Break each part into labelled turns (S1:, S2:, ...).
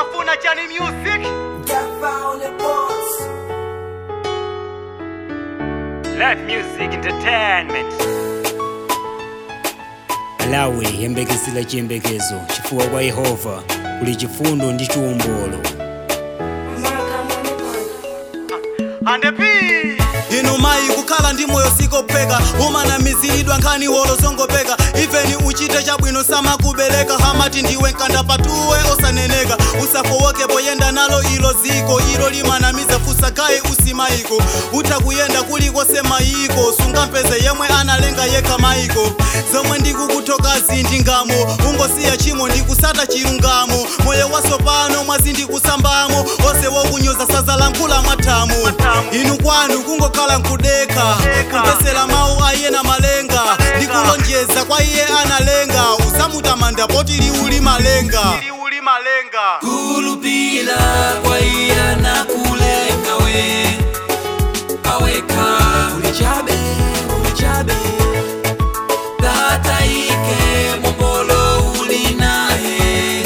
S1: mafuna chani music live music entertainment
S2: malawi yembekezera chiyembekezo chifukwa kwa yehova kuli chifundo ndi chiwombolo
S1: andepi
S3: inu mayi kukhala ndi moyo sikopheka umanamiziridwa nkhani holo zongopeka ifeni uchite chabwino samakubereka hamati ndiwe nkanda patuwe osaneneka usafowoke poyenda nalo ilo ziko ilo limanamiza fusakaye usimayiko utha kuyenda kulikose mayiko sungampeze yemwe analenga yekha mayiko zomwe ndikukuthokazi ndingamo ungosiya chimo ndikusata chilungamo moyo wasopano mwazi ndikusambamo onse wokunyoza sazalankhula mwathamo inu kwanu kungokhala nkudekha kupesera mawu aiye na malenga ndikulonjeza kwa iye analenga usamutamanda poti liuli malenga liuli malenga
S4: kulupila kwa iya na kulenga we aweka ulichabe ulichabe tataike mombolo ulinaye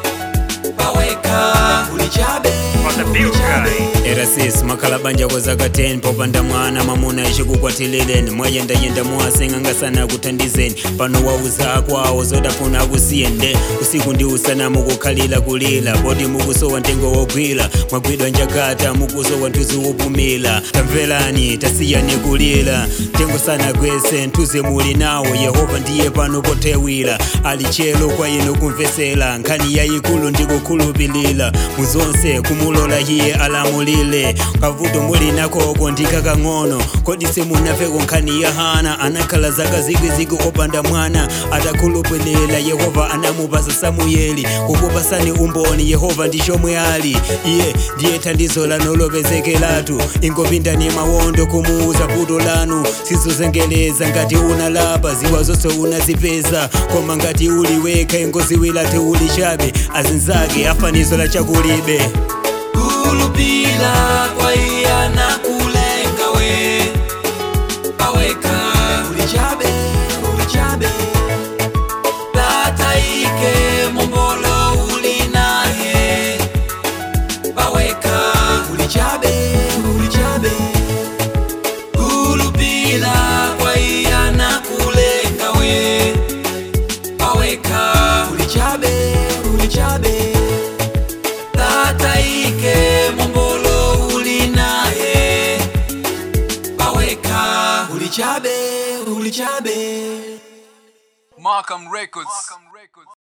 S4: aweka ulichabe ulichabe
S2: erasis makhala banja kwa zaka 10 popanda mwana mamuna ichikukwatilileni mwayendayenda muwasenga sana kuthandizeni pano wauza akwawo zodafuna akusiyende usiku ndi usana mukukhalira kulira poti mukusowa mtengo wogwira mwagwidwa njagata mukusowa nthuzi wopumira tamverani tasiyani kulira mtengo sana kwese nthuzi muli nawo yehova ndiye pano pothewira ali chelo kwa inu kumvesera nkhani yayikulu ndikukhulupirira muzonse kumulola iye alamulire kavuto muli nakoko ndikakang'ono kodi simunafeko nkhani ya hana anakhala zaka zikwizikwi opanda mwana atakhulupirira yehova anamupasa samuyeli kukupasani umboni yehova ndi chomwe ali iye ndiye thandizo lanu lopezekeratu ingopindani mawondo kumuuza vuto lanu sizozengeleza ngati unalapa ziwa zonse unazipeza koma ngati uli wekha ingoziwirati uli chabe azinzake afanizo la chakulibe
S4: kulupila kwa iya na kulenga we aweka ulichabe ulichabe tataike mombolo ulinaye aweka ulichabe ulichabe kulupila kwa iya na kulenga we aweka ulichabe ulichabe tataike mombolo ulinaye aweka ulichabe ulichabe
S5: Markham Records.